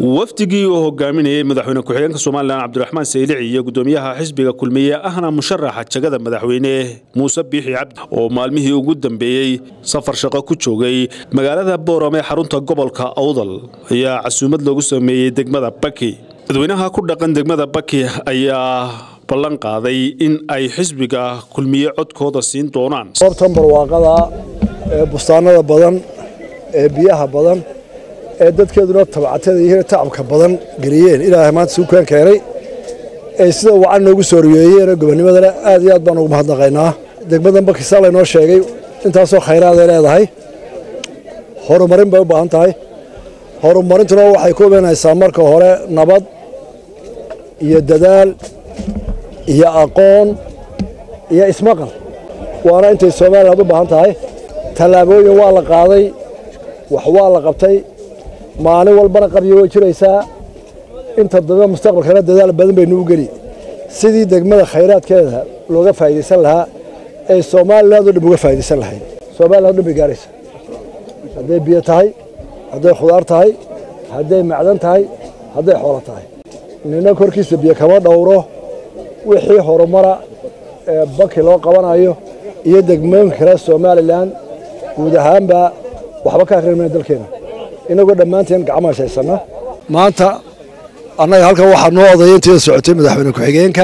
wafdigii uu hogaaminayey madaxweyne ku-xigeenka somalilan cabdiraxmaan saylici iyo gudoomiyaha xisbiga kulmiye ahna musharaxa jagada madaxweyne muuse biixi cabdi oo maalmihii ugu dambeeyey safar shaqo ku joogay magaalada boorame xarunta gobolka awdal ayaa casuumad loogu sameeyey degmada baki dadweynaha ku dhaqan degmada baki ayaa ballan qaaday in ay xisbiga kulmiye codkooda siin doonaan goobtan barwaaqada ee bustaanada badan ee biyaha badan ee dadkeeduna tabcatada iyo tacabka badan geliyeen ilaahay maanta suukaan keenay ee sida wacan noogu soo riyeeyeen gobonimadana aad iyo aad baan ugu mahadnaqaynaa degmadan bakisaa laynoo sheegay intaasoo khayraad ay leedahay horumarin bay u baahan tahay horumarintuna waxay ku imanaysaa marka hore nabad iyo dadaal iyo aqoon iyo ismaqal waana intay somaliland u baahan tahay tallaabooyin waa la qaaday wax waa la qabtay maalin walbana qabyo way jiraysaa inta dambe mustaqbalkana dadaal badan baynu u geli sidii degmada khayraadkeeda looga faa'idaysan lahaa ee somaliland oo dhan uga faa'idaysan lahayd somaliland o dhan bay gaaraysa hadday biyo tahay hadday khudaar tahay hadday macdan tahay hadday xoolo tahay nina korkiisa biyo kama dhowro wixii horumara ee baki loo qabanayo iyo degmooyinka kale somalilan guud ahaanba waxba ka akrinmayna dalkeena inagoo dhammaanteen gacmaha shaysana maanta annaga halkan waxaa noo odaya intiida socotay madaxweyne ku-xigeenka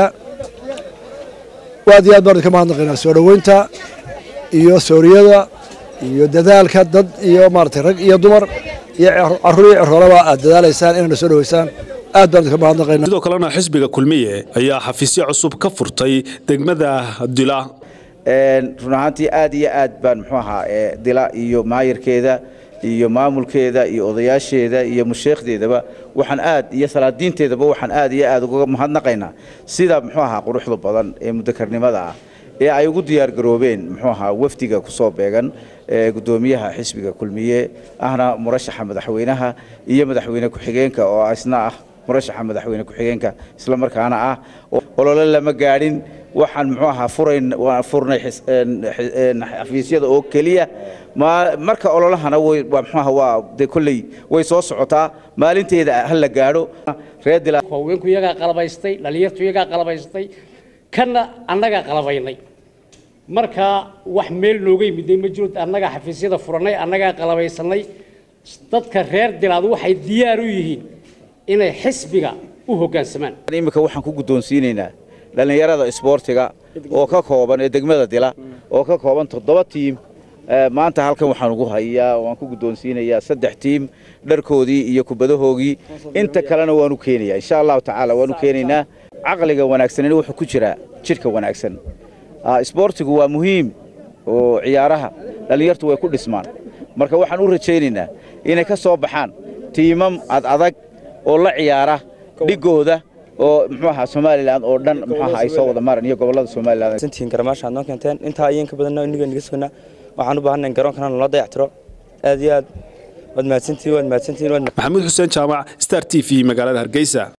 aad iyo aad baan idinka mahadnaqaynaa soo dhoweynta iyo sooriyada iyo dadaalka dad iyo maaragtay rag iyo dumar iyo carruur iyo ciroolaba aad dadaalaysaan inayna soo dhoweysaan aad baan idinka mahadnaqaynaa sidoo kalena xisbiga kulmiye ayaa xafiisyo cusub ka furtay degmada dila run ahaantii aad iyo aad baan muxuu ahaa dila iyo maayarkeeda iyo maamulkeeda iyo odayaasheeda iyo musheekhdeedaba waxaan aad iyo salaadiinteedaba waxaan aad iyo aad uga mahadnaqaynaa sida muxuu ahaa quruxda badan ee mudakarnimada ah ee ay ugu diyaargaroobeen muxuu ahaa wafdiga kusoo beegan gudoomiyaha xisbiga kulmiye ahna murashaxa madaxweynaha iyo madaxweyne ku-xigeenka oo isna ah murashaxa madaxweyne ku-xigeenka isla markaana ah olole lama gaadhin waxaan muxuu ahaa furayn furnay xafiisyada oo keliya marka ololahana way muxuu ahaa waa dee kolley way soo socotaa maalinteeda ha la gaadho reer dila haweenku iyagaa qalabaystay dhalinyartu iyagaa qalabaystay kanna annagaa qalabaynay marka wax meel nooga yimiday ma jiro annagaa xafiisyada furanay annagaa qalabaysanay dadka reer dilaad waxay diyaar u yihiin inay xisbiga u hoggaansamaan iminka waxaan ku guddoonsiinaynaa dhallinyarada isboortiga oo ka kooban ee degmada dila oo ka kooban toddoba tiim maanta halkan waxaan ugu hayaa waan ku guddoonsiinayaa saddex tiim dharkoodii iyo kubadahoogii inta kalena waanu keenayaa insha allahu tacaala waanu keenaynaa caqliga wanaagsanina wuxuu ku jiraa jidhka wanaagsan isboortigu waa muhiim oo ciyaaraha dhallinyartu way ku dhismaan marka waxaan u rajaynaynaa inay ka soo baxaan tiimam ad adag oo la ciyaara dhigooda oo muxuu ahaa somalilan oo dhan muxuu ahaa ay soo wada maran iyo gobollada somaliland santiin garamaasha aad noo keenteen intaa ayeen ka badanna iniga niga sugnaa waxaan u baahannahay garoonkana nala dayactiro aad iyo aad waad mahadsantihin waad mahadsantihin maxamuud xuseen jaamac star t v magaalada hargeysa